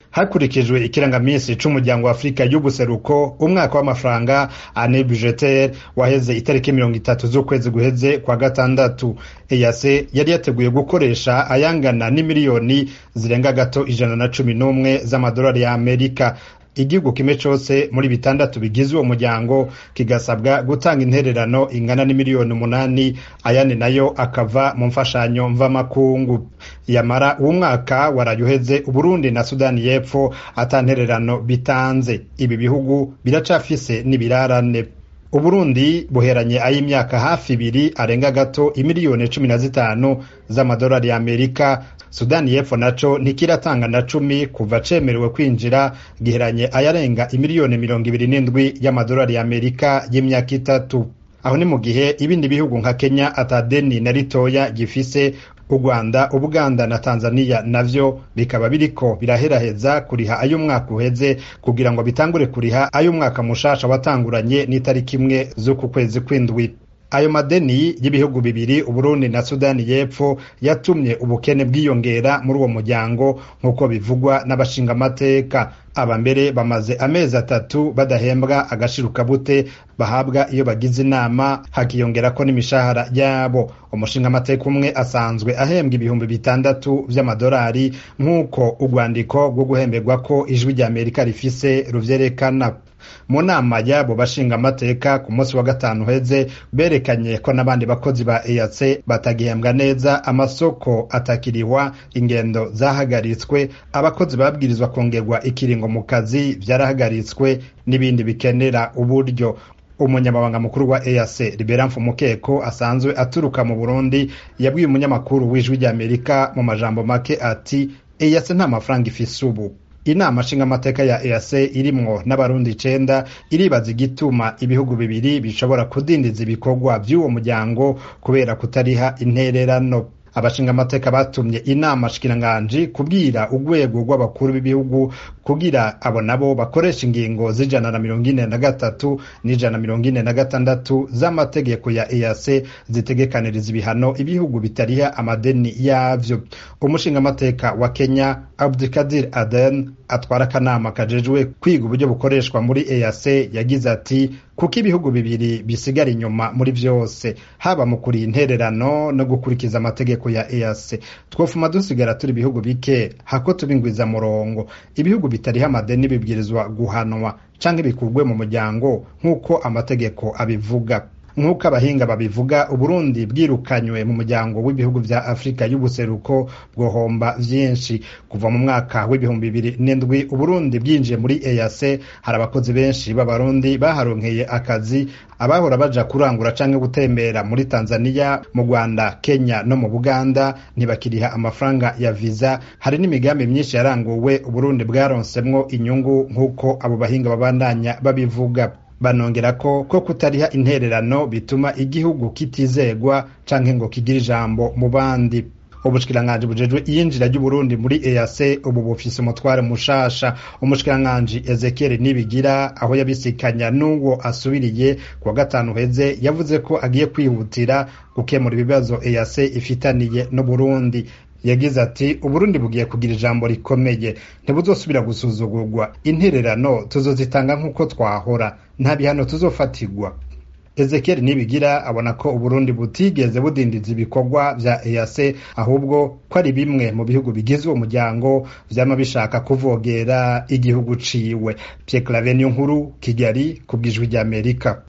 hakurikijwe ikirangamisi c'umuryango wa afurika y'ubuseruko umwaka w'amafaranga ane budgetaire waheze itariki mirongo itatu z'ukwezi guheze kwa gatandatu eyase yari yateguye gukoresha ayangana n'imiliyoni zirenga gato ijana na cumi n'umwe z'amadolari ya amerika igihugu kimwe cose muri bitandatu bigize uwo muryango kigasabwa gutanga intererano ingana n'imiliyoni umunani ayandi nayo akava mu mfashanyo mvamakungu yamara uwo mwaka waraye uheze uburundi na sudani y'epfo ata ntererano bitanze ibi bihugu biracafise n'ibirarane uburundi buheranye ay'imyaka hafi ibiri arenga gato imiliyoni cumi na zitanu z'amadolari ya amerika sudani y'epfo naco ntikiratanga na cumi kuva cemerewe kwinjira giheranye ayarenga imiliyoni mirongo ibiri n'indwi y'amadolari ya amerika y'imyaka itatu aho ni mu gihe ibindi bihugu nka kenya atadeni na ritoya gifise u rwanda ubuganda na tanzania navyo bikaba biriko biraheraheza kuriha ay'umwaka uheze kugira ngo bitangure kuriha ay'umwaka mushasha watanguranye n'itariki imwe z'uku kwezi kw'indwi ayo madeni y'ibihugu bibiri uburundi na sudani y'epfo yatumye ubukene bwiyongera muri uwo muryango nk'uko bivugwa n'abashingamateka aba mbere bamaze amezi atatu badahembwa agashirukabute bahabwa iyo bagize inama hakiyongerako n'imishahara yabo umushingamateka umwe asanzwe ahembwa ibihumbi bitandatu vy'amadolari nk'uko urwandiko rwo guhemberwa ko ijwi rya amerika rifise ruvyerekana mu nama y'abo bashingamateka ku munsi wa gatanu uheze berekanye ko n'abandi bakozi ba EAC batagihembwa neza amasoko atakiriwa ingendo zahagaritswe abakozi babwirizwa kongerwa ikiringo mu kazi vyarahagaritswe n'ibindi bikenera uburyo umunyamabanga mukuru wa EAC Libera Mfumukeko asanzwe aturuka mu Burundi yabwiye umunyamakuru w'ijwi rya Amerika mu majambo make ati EAC nta mafaranga ifise ubu inama nshingamateka ya EAC irimwo n'abarundi icenda iribaza igituma ibihugu bibiri bishobora kudindiza ibikorwa vy'uwo muryango kubera kutariha intererano abashingamateka batumye inama shikiranganji kubwira urwego rw'abakuru b'ibihugu kugira abo nabo bakoresha ingingo z'ijana na mirongo ine na gatatu n'ijana na mirongo ine na gatandatu z'amategeko ya EAC zitegekaniriza ibihano ibihugu bitariha amadeni yavyo umushingamateka wa Kenya Abdulkadir Aden atwara akanama kajejwe kwiga uburyo bukoreshwa muri EAC yagize ati kuko ibihugu bibiri bisigara inyuma muri vyose haba mu kuriha intererano no gukurikiza amategeko ya EAC twofuma dusigara turi ibihugu bike hako tubingwiza murongo ibihugu bitariha amadeni bibwirizwa guhanwa canke bikurwe mu muryango nk'uko amategeko abivuga nk'uko abahinga babivuga uburundi bwirukanywe mu muryango w'ibihugu vya afurika y'ubuseruko bwohomba vyinshi kuva mu mwaka w'ibihumbi bibiri n'indwi uburundi bwinjiye muri EAC hari abakozi benshi b'abarundi baharonkeye akazi abahora baja kurangura canke gutembera muri tanzania mu rwanda kenya no mu buganda ntibakiriha amafaranga ya viza hari n'imigambi myinshi yaranguwe uburundi bwaronsemwo inyungu nk'uko abo bahinga babandanya babivuga banongera ko ko kutariha intererano bituma igihugu kitizegwa canke ngo kigire ijambo mu bandi ubushikiranganji bujejwe iyinjira ry'uburundi muri EAC ubu bufise umutware mushasha umushikiranganji Ezekiel Nibigira aho yabisikanya n'uwo asubiriye kuwa gatanu heze yavuze ko agiye kwihutira gukemura ibibazo EAC ifitaniye n'Uburundi yagize ati uburundi bugiye kugira ijambo rikomeye ntibuzosubira gusuzugurwa intererano tuzozitanga nk'uko twahora nta bihano tuzofatirwa ezekiel nibigira abona ko uburundi butigeze budindiza ibikorwa vya EAC ahubwo ko ari bimwe mu bihugu bigize uwo muryango vyama bishaka kuvogera igihugu ciwe Pierre Claver nkuru Kigali ku bw'ijwi ry'Amerika